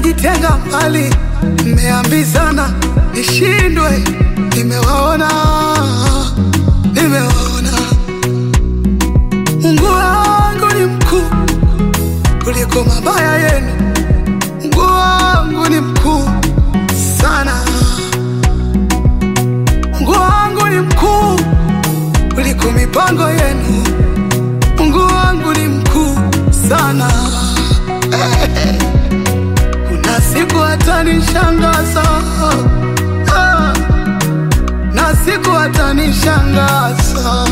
najitenga mbali, mmeambizana nishindwe, nimewaona, nimewaona. Mungu wangu ni mkuu kuliko mabaya yenu, Mungu wangu ni mkuu sana, Mungu wangu ni mkuu kuliko mipango yenu, Mungu wangu ni mkuu sana. Kuna siku atanishangaza, ah, na siku atanishangaza,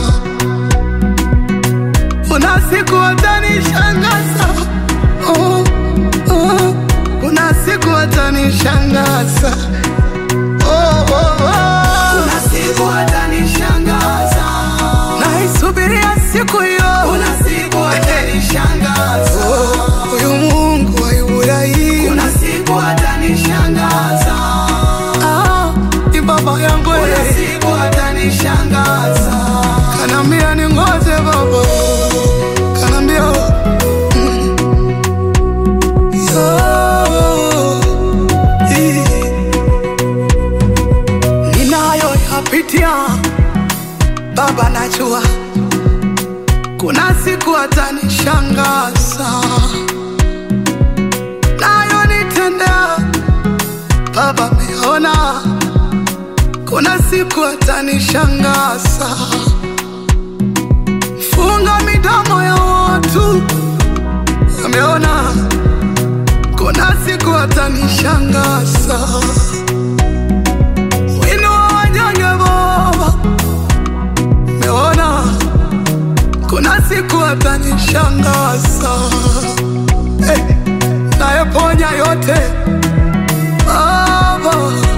kuna siku atanishangaza, oh, oh, kuna siku atanishangaza, oh, oh, oh. Kuna siku atanishangaza, naisubiria siku hiyo. kuna siku atanishangaza, Oh, Huyu Mungu wa Ibrahimu kuna siku atanishangaza, ah, ni baba yangu kuna yeye. siku atanishangaza. Kanambia ningoje baba, kanambia mm. Yo, hii. ninayoyapitia baba, najua kuna siku atanishangaza, nayo nitendea baba, meona kuna siku atanishangaza funga midomo ya watu, ameona kuna siku atanishangaza. Wino wa wanyonge Baba, ameona kuna siku atanishangaza. Hey, nayeponya yote Baba,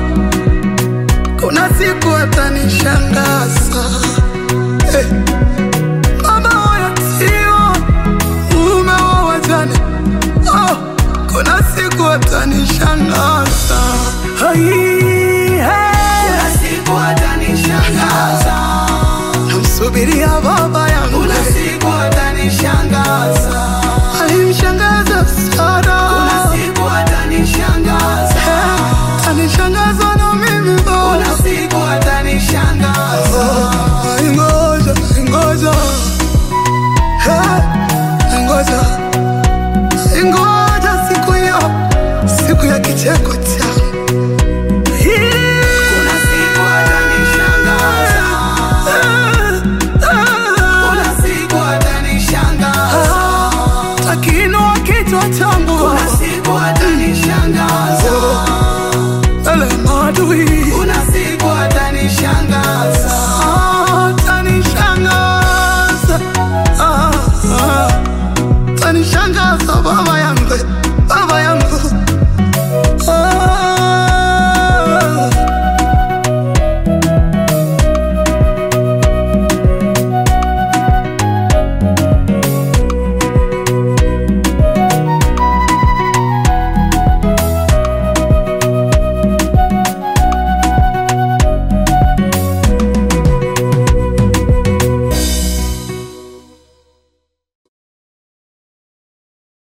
kuna siku atanishangaza. Hey. Mama wa yatima, mume wa wajane, oh, kuna siku atanishangaza. Ai, hey. Kuna siku atanishangaza, Namsubiria baba yangu, kuna siku atanishangaza, alimshangaza kuna sana, siku atanishangaza, Eh, anishangaza na mimi kuna baba. siku atanishangaza. Ai, Ngoja, ngoja, Eh, ngoja, ngoja siku hiyo, siku ya kicheko changu. Hii. Kuna siku atanishangaza, kuna siku atanishangaza, Takiinua kichwa changu kuna siku